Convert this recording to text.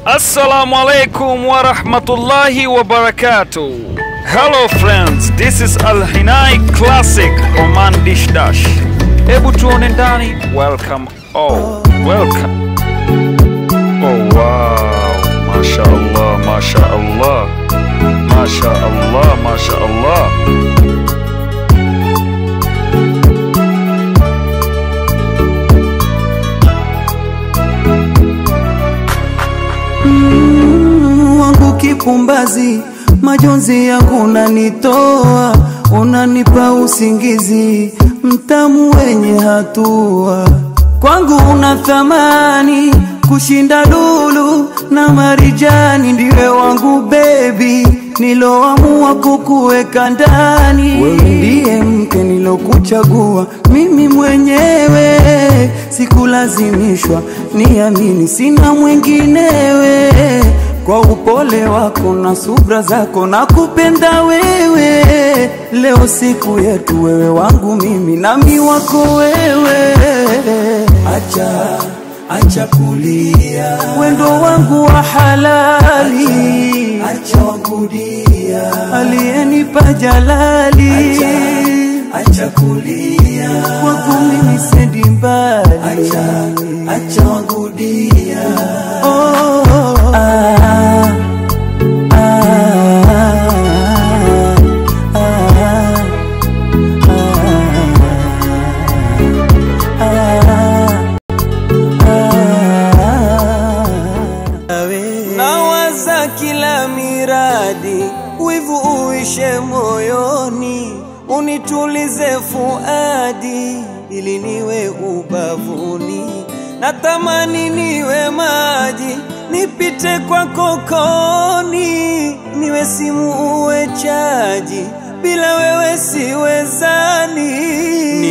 Assalamu alaikum wa rahmatullahi wa barakatuh. Hello friends, this is Al Hinai Classic Oman Dish Dash. Hebu tuone ndani. Welcome all. Welcome. Oh wow. Masha Allah, Masha Allah. Masha Allah, Masha Allah. wangu kipumbazi, majonzi yangu unanitoa, unanipa usingizi mtamu wenye hatua. Kwangu una thamani kushinda lulu na marijani, ndiwe wangu bebi, niloamua kukuweka ndani. Wewe ndiye mke nilokuchagua mimi mwenyewe, sikulazimishwa, niamini, sina mwinginewe kwa upole wako na subra zako na kupenda wewe. Leo siku yetu, wewe wangu mimi nami wako wewe. Acha acha kulia, wendo wangu wa halali, acha wakudia, aliyenipa jalali, acha, acha kulia, kwako mimi sendi mbali, acha, acha wakudia, oh, ah, ah, ah, Nawaza kila miradi, wivu uishe moyoni, unitulize fuadi, ili niwe ubavuni. Natamani niwe maji, nipite kwa kokoni, niwe simu uwe chaji, bila wewe siwezani.